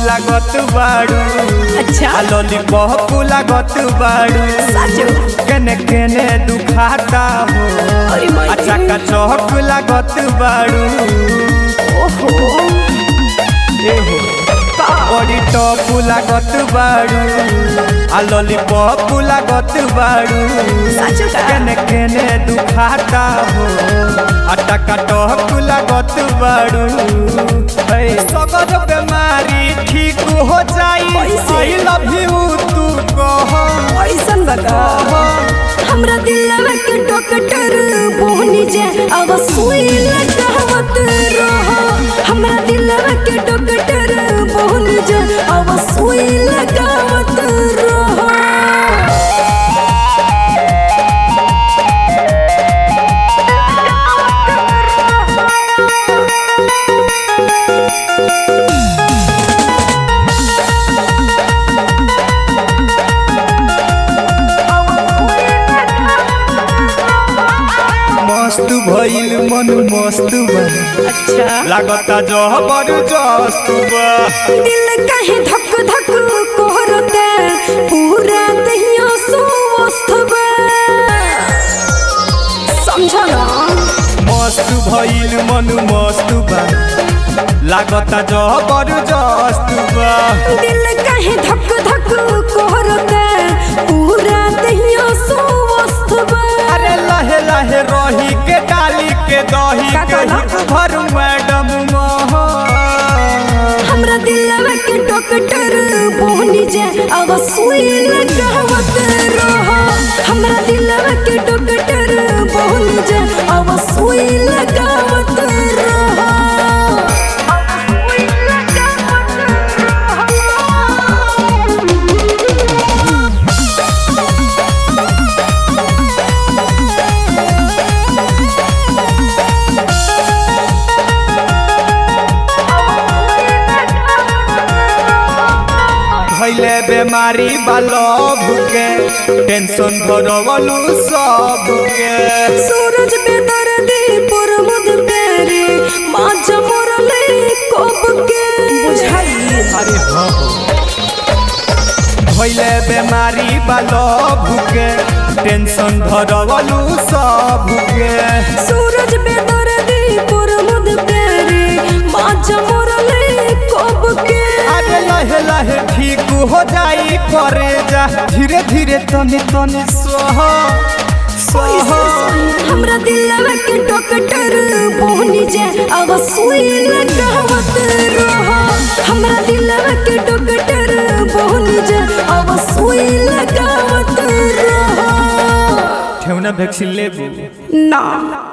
लागत बाड़ू अच्छा आ लॉलीपॉप लागत बाड़ू साचो केने केने दुखाता हो अरे माई आ चका चौक लागत बाड़ू ओहो ए हो का बड़ी टॉप लागत बाड़ू आ लॉलीपॉप लागत बाड़ू साचो का केने केने दुखाता हो आ टका टॉक लागत बाड़ू है सगर बीमारी ठीक हो जाई कैसे? आई लव यू तू कह ऐसन बता हमरा दिलवा के डॉक्टर बोहनी जे अब सुई लगावत रहो हमरा दिलवा के डॉक्टर बोहनी जे अब सुई लगावत रहो मस्त भइल मन मस्त बा अच्छा लागता जबरदस्त बा दिल कहे धक धक कोहरते पूरा दहिया सुवस्थ बा समझो ना मस्त भइल मन मस्त बा लागता जबरदस्त बा दिल कहे धक धक कोहरते पूरा दहिया सुवस्थ बा अरे लहे लहे रही के डाली के दही का के कहला? हित भर मैडम मोह हमरा दिलवा के डॉक्टर बोहनी जे अब सुई लगावत रहो हमरा दिलवा के डॉक्टर बोहनी जे अब सुई लगावत रहो अब सुई लगावत रहो भइले बेमारी बालभ के टेंशन भरवलू सब के सूरज पे दर्दी पर मुद पेरे माँ जमरले कब के बुझाई अरे हाँ भइले बेमारी बालभ के टेंशन भरवलू सब के सूरज पे दर्दी पर मुद पेरे माँ जमरले कब के अरे लहे लहे ठीक हो जाई करे जा धीरे धीरे तनी तनी सह सह हमरा दिलवा के डॉक्टर बोहनी जे अब सुई लगावत रहो हमरा दिलवा के डॉक्टर बोहनी जे अब सुई लगावत रहो ठेवना वैक्सीन लेबू ना